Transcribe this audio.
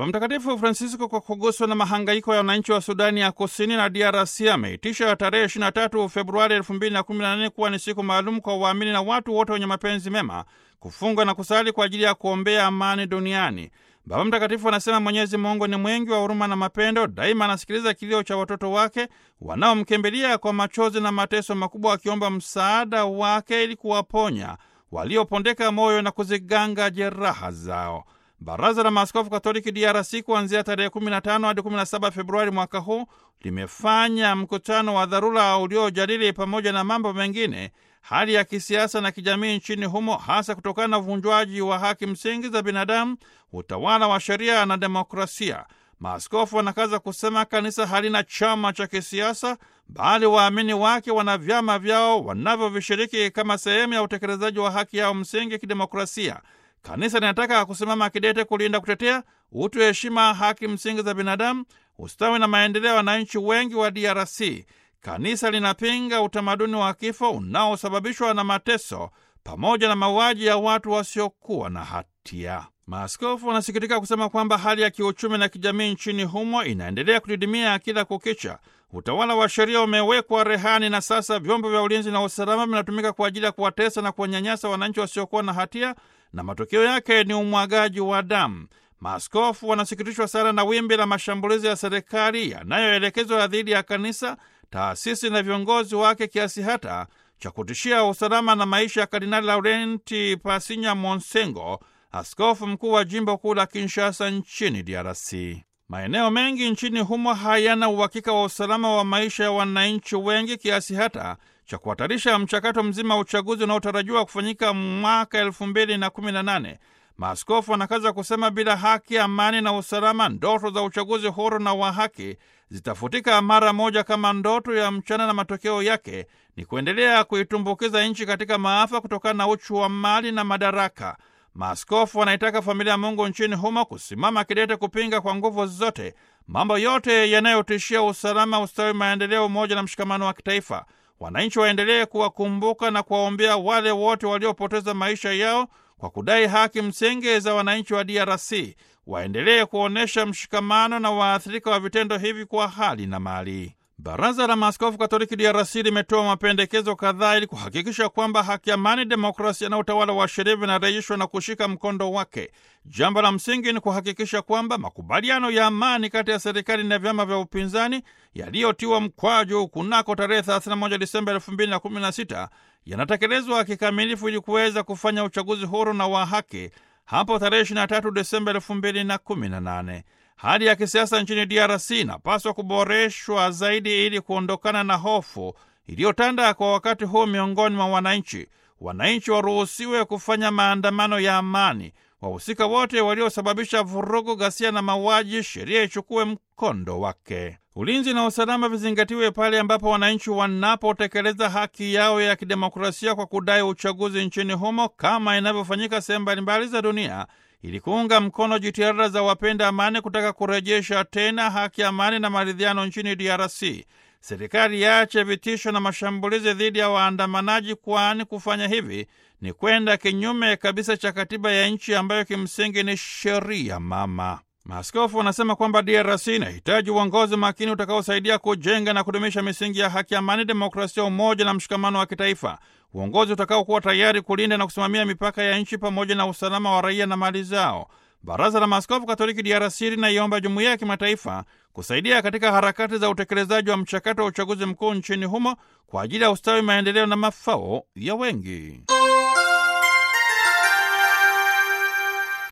Mtakatifu Francisco, kwa kuguswa na mahangaiko ya wananchi wa Sudani ya Kusini na DRC, ameitisha tarehe 23 Februari 2018 kuwa ni siku maalum kwa waamini na watu wote wenye mapenzi mema kufunga na kusali kwa ajili ya kuombea amani duniani. Baba Mtakatifu anasema Mwenyezi Mungu ni mwingi wa huruma na mapendo, daima anasikiliza kilio cha watoto wake wanaomkimbilia kwa machozi na mateso makubwa, wakiomba msaada wake ili kuwaponya waliopondeka moyo na kuziganga jeraha zao. Baraza la Maaskofu Katoliki DRC kuanzia tarehe 15 hadi 17 Februari mwaka huu limefanya mkutano wa dharura uliojadili pamoja na mambo mengine hali ya kisiasa na kijamii nchini humo, hasa kutokana na uvunjwaji wa haki msingi za binadamu, utawala wa sheria na demokrasia. Maaskofu wanakaza kusema kanisa halina chama cha kisiasa, bali waamini wake wana vyama vyao wanavyovishiriki kama sehemu ya utekelezaji wa haki yao msingi ya kidemokrasia. Kanisa linataka kusimama kidete kulinda, kutetea utu, heshima, haki msingi za binadamu, ustawi na maendeleo ya wananchi wengi wa DRC. Kanisa linapinga utamaduni wa kifo unaosababishwa na mateso pamoja na mauaji ya watu wasiokuwa na hatia. Maaskofu wanasikitika kusema kwamba hali ya kiuchumi na kijamii nchini humo inaendelea kudidimia kila kukicha. Utawala wa sheria umewekwa rehani na sasa vyombo vya ulinzi na usalama vinatumika kwa ajili ya kuwatesa na kuwanyanyasa wananchi wasiokuwa na hatia, na matokeo yake ni umwagaji wa damu. Maaskofu wanasikitishwa sana na wimbi la mashambulizi ya serikali yanayoelekezwa dhidi ya kanisa, taasisi na viongozi wake, kiasi hata cha kutishia usalama na maisha ya Kardinali Laurenti Pasinya Monsengo, askofu mkuu wa jimbo kuu la Kinshasa nchini DRC. Maeneo mengi nchini humo hayana uhakika wa usalama wa maisha ya wananchi wengi kiasi hata cha kuhatarisha mchakato mzima wa uchaguzi unaotarajiwa kufanyika mwaka elfu mbili na kumi na nane. Maaskofu wanakaza kusema bila haki, amani na usalama, ndoto za uchaguzi huru na wa haki zitafutika mara moja kama ndoto ya mchana, na matokeo yake ni kuendelea kuitumbukiza nchi katika maafa kutokana na uchu wa mali na madaraka. Maaskofu wanaitaka familia ya Mungu nchini humo kusimama kidete kupinga kwa nguvu zote mambo yote yanayotishia usalama, ustawi, maendeleo, umoja na mshikamano wa kitaifa. Wananchi waendelee kuwakumbuka na kuwaombea wale wote waliopoteza maisha yao kwa kudai haki msingi za wananchi wa DRC. Waendelee kuonyesha mshikamano na waathirika wa vitendo hivi kwa hali na mali. Baraza la Maaskofu Katoliki DRC limetoa mapendekezo kadhaa ili kuhakikisha kwamba haki, amani, demokrasia na utawala wa sheria vinarejeshwa na kushika mkondo wake. Jambo la msingi ni kuhakikisha kwamba makubaliano ya amani kati ya serikali na vyama vya upinzani yaliyotiwa mkwaju kunako tarehe 31 Disemba 2016 yanatekelezwa kikamilifu ili kuweza kufanya uchaguzi huru na wa haki hapo tarehe 23 Desemba 2018. Hali ya kisiasa nchini DRC inapaswa kuboreshwa zaidi ili kuondokana na hofu iliyotanda kwa wakati huu miongoni mwa wananchi. Wananchi waruhusiwe kufanya maandamano ya amani. Wahusika wote waliosababisha vurugu, ghasia na mauaji, sheria ichukue mkondo wake. Ulinzi na usalama vizingatiwe pale ambapo wananchi wanapotekeleza haki yao ya kidemokrasia kwa kudai uchaguzi nchini humo kama inavyofanyika sehemu mbalimbali za dunia ili kuunga mkono jitihada za wapenda amani kutaka kurejesha tena haki, amani na maridhiano nchini DRC. Serikali yaache vitisho na mashambulizi dhidi ya waandamanaji, kwani kufanya hivi ni kwenda kinyume kabisa cha katiba ya nchi ambayo kimsingi ni sheria mama. Maaskofu wanasema kwamba DRC inahitaji uongozi makini utakaosaidia kujenga na kudumisha misingi ya haki, amani, demokrasia, umoja na mshikamano wa kitaifa, uongozi utakaokuwa tayari kulinda na kusimamia mipaka ya nchi pamoja na usalama wa raia na mali zao. Baraza la Maaskofu Katoliki DRC linaiomba jumuiya ya kimataifa kusaidia katika harakati za utekelezaji wa mchakato wa uchaguzi mkuu nchini humo kwa ajili ya ustawi, maendeleo na mafao ya wengi.